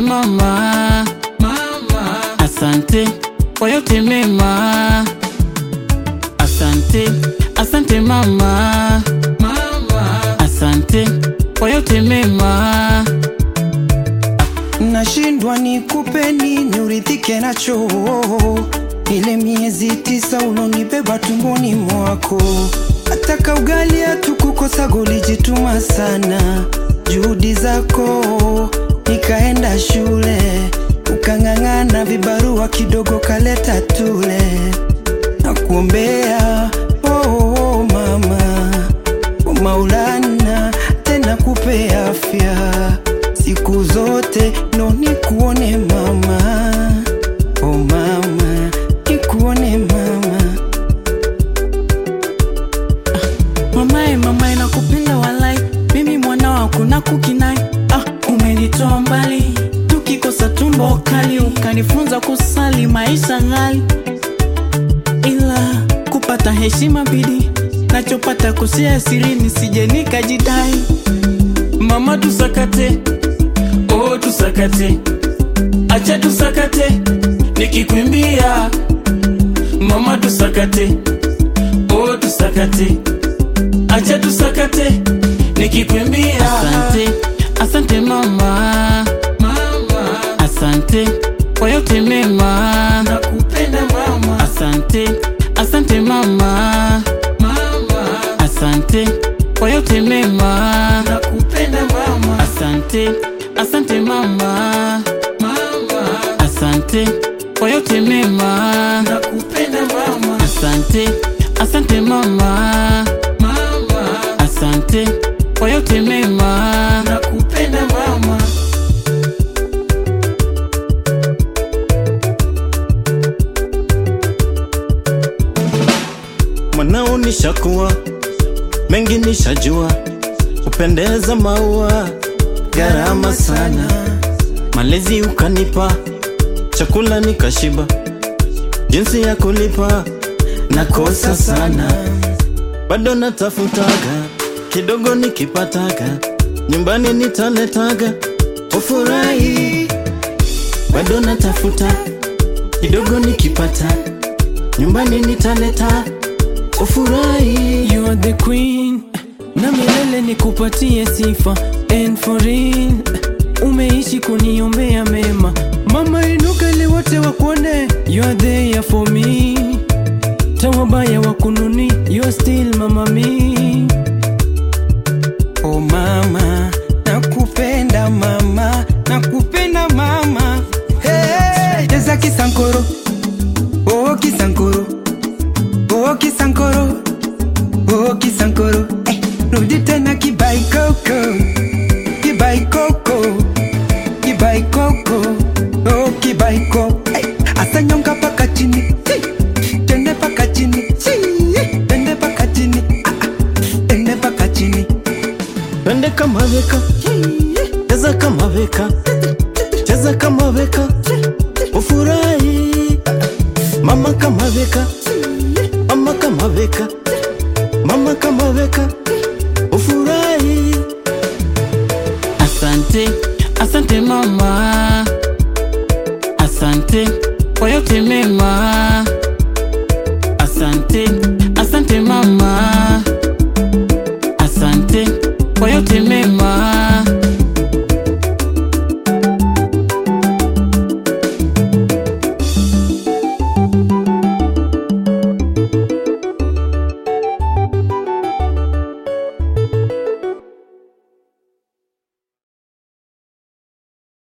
mama, mama. Asante kwa yote mema, asante, asante mama, mama. Asante kwa yote mema. Nashindwa nikupe nini uridhike nacho, ile miezi tisa ulonibeba tumboni mwako. Ataka ugali hatukukosa, ulijituma sana, juhudi zako nikaenda shule, ukang'ang'ana, vibarua kidogo kaleta tule, nakuombea oh, oh, mama kwa Maulana tena kupe afya siku zote, ndo nikuone mama, oh mama, nikuone mama. Mamae, mamae, nakupenda walai, mimi mwana wako na kukinai. Ah, umenitoa mbali, tukikosa tumbo kali, ukanifunza kusali maisha ghali, ila kupata heshima bidi nachopata kusia siri, nisije nikajidai. Mama tusakate, oh tusakate, acha tusakate, nikikwimbia mama tusakate, oh tusakate acha tusakate nikikwimbia. Asante, asante mama, mama. Asante kwa yote mema, nakupenda mama. Asante, asante mama, mama. Asante kwa yote mema, nakupenda mama. Asante, asante mama, mama. Asante kwa yote mema, nakupenda mama. Asante, asante mama, mama. Asante kwa yote mema, nakupenda mama. Mwanao nishakuwa, mengi nishajua, kupendeza maua, gharama sana, malezi ukanipa, chakula nikashiba, jinsi ya kulipa nakosa sana, bado natafutaga kidogo, nikipataga nyumbani nitaletaga, ufurahi, bado natafuta kidogo, nikipata nyumbani nitaleta ufurahi. You are the queen na milele nikupatie sifa and for real umeishi kuniombea mema mama inuka ili wote wakuone you are there for me tawabaya wakununi you are still mama me Oh mama, nakupenda mama, nakupenda mama. Hey, cheza kisankoro, oh kisankoro, oh kisankoro, oh kisankoro. Hey, rudi tena kibai koko, kibai koko, kibai koko, oh kibai koko. Hey, asa nyonga paka chini, hey, tende paka chini, hey, tende paka chini, ah, ah, tende paka chini. Pende kama veka, cheza kama veka, cheza kama veka, ufurahi. Mama kama veka, mama kama veka, mama kama veka, ufurahi. Asante, asante mama, asante kwa yote mema. Asante, asante mama, asante kwa yote